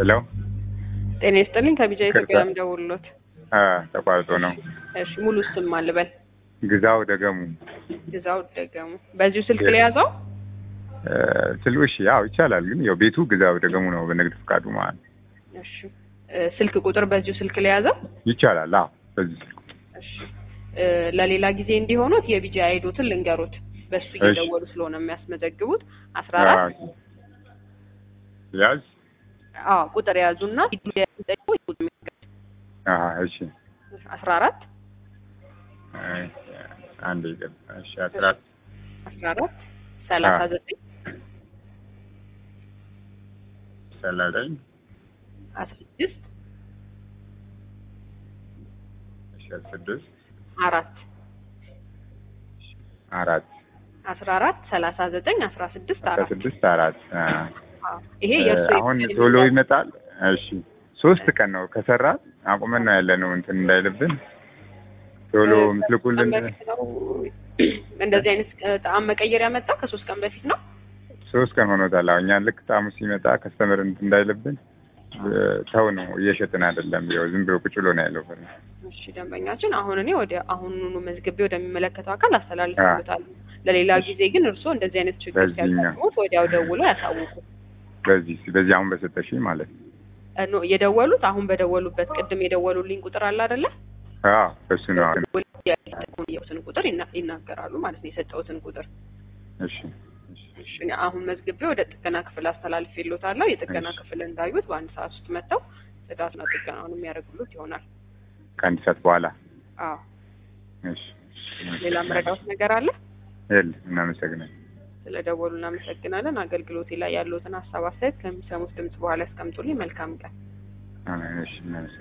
ሄሎ ጤና ይስጥልኝ ከቢጃ ኢትዮጵያ ይቅርታ። የምደውልሎት። አ ተቋርጦ ነው። እሺ ሙሉ ስም አልበል ግዛው ደገሙ ግዛው ደገሙ። በዚሁ ስልክ ላይ ያዘው። እ፣ ስልሽ ያው ይቻላል፣ ግን ያው ቤቱ ግዛው ደገሙ ነው በንግድ ፍቃዱ ማለት ነው። እሺ እ፣ ስልክ ቁጥር በዚሁ ስልክ ላይ ያዘው። ይቻላል። አዎ በዚህ ስልክ እሺ እ፣ ለሌላ ጊዜ እንዲሆኑት የቢጃ አይዶትን ልንገሩት። በሱ እሺ። እየደወሉ ስለሆነ የሚያስመዘግቡት አስራ አራት አ፣ ያዝ አዎ ቁጥር የያዙና አ፣ እሺ አስራ አራት እ፣ አንድ ይቅር። እሺ አስራ አስራ አራት ሰላሳ ዘጠኝ ሰላሳ አስራ ስድስት እሺ ስድስት አራት አራት አስራ አራት ሰላሳ ዘጠኝ አስራ ስድስት አስራ አራት ስድስት አራት አ፣ አዎ። ይሄ የእሱ አሁን ቶሎ ይመጣል። እሺ ሶስት ቀን ነው ከሰራ አቁመን ነው ያለ ነው እንትን እንዳይልብን ቶሎ ምትልኩልን እንደዚህ አይነት ጣዕም መቀየር ያመጣ ከሶስት ቀን በፊት ነው። ሶስት ቀን ሆኖታል። አሁን እኛን ልክ ጣሙ ሲመጣ ከስተመር እንትን እንዳይልብን እ፣ ተው ነው እየሸጥን አይደለም። ያው ዝም ብሎ ቁጭ ብሎ ነው ያለው። ፈር እሺ ደንበኛችን አሁን እኔ ወደ አሁኑኑ መዝግቤ ወደሚመለከተው አካል አስተላልፍበታለሁ። ለሌላ ጊዜ ግን እርስዎ እንደዚህ አይነት ችግር በዚህኛው። ሲያጋጥሙት ወዲያው ደውሎ ያሳውቁ። በዚህ በዚህ አሁን በሰጠሽኝ ማለት ነው። እ፣ ኖ የደወሉት አሁን በደወሉበት ቅድም የደወሉልኝ ቁጥር አለ አይደለ? አዎ እሱ ነው። አሁን የሰጡትን ቁጥር ይና- ይናገራሉ ማለት ነው። የሰጠውትን ቁጥር እሺ እሺ፣ እሺ እኔ አሁን መዝግቤ ወደ ጥገና ክፍል አስተላልፌልዎታለሁ። የጥገና እሺ። ክፍል እንዳዩት በአንድ ሰዓት ውስጥ መጥተው ጽዳትና ጥገናውን የሚያደርጉሉት ይሆናል። ከአንድ ሰዓት በኋላ አዎ እሺ። ሌላ መረዳት ነገር አለ? የለም። እናመሰግናለን። ስለ ደወሉ እናመሰግናለን። አገልግሎቴ ላይ ያለዎትን ሀሳብ አስተያየት ከሚሰሙት ድምጽ በኋላ ያስቀምጡልኝ። መልካም ቀን። አሜን። እሺ እናመሰግናለን።